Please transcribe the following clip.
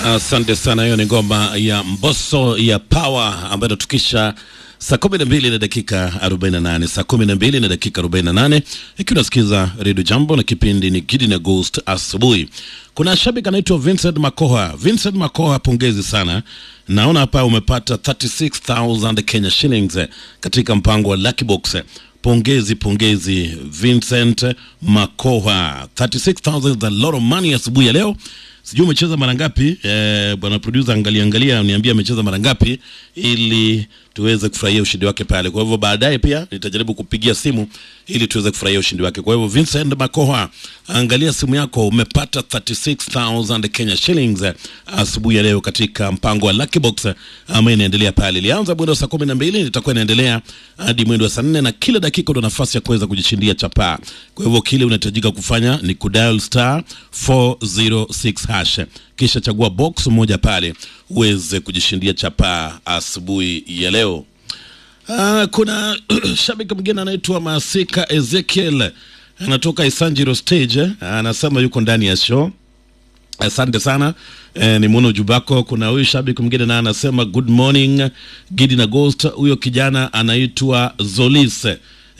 Asante uh, sana. Hiyo ni ngoma ya Mbosso ya Power ambayo inatukisha saa kumi na mbili na dakika arobaini na nane saa kumi na mbili na dakika arobaini na nane ikiwa unasikiza redio Jambo na kipindi ni Gidi na Ghost asubuhi. Kuna shabiki anaitwa Vincent Makoha. Vincent Makoha, pongezi sana. Naona hapa umepata 36000 Kenya shillings katika mpango wa Lucky Box. Pongezi, pongezi Vincent Makoha, 36000 is a lot of money asubuhi ya leo. Sijui umecheza mara ngapi eh, bwana producer, angalia angalia, niambia amecheza mara ngapi ili tuweze kufurahia ushindi wake pale. Kwa hivyo baadaye pia nitajaribu kupigia simu ili tuweze kufurahia ushindi wake. Kwa hivyo Vincent Makoha, angalia simu yako, umepata 36000 Kenya shillings asubuhi ya leo katika mpango wa Lucky Box ambayo inaendelea pale. Ilianza mwendo wa saa 12 litakuwa inaendelea hadi mwendo wa saa 4 na kila dakika una nafasi ya kuweza kujishindia chapaa. Kwa hivyo kile unahitajika kufanya ni kudial star 406 hash kisha chagua box moja pale uweze kujishindia chapaa asubuhi ya leo. Ah, kuna shabiki mwingine anaitwa Masika Ezekiel anatoka Isanjiro stage, anasema yuko ndani ya show. Asante sana eh, ni muona ujumbe wako. Kuna huyu shabiki mwingine naye anasema good morning Gidi na Ghost. Huyo kijana anaitwa Zolis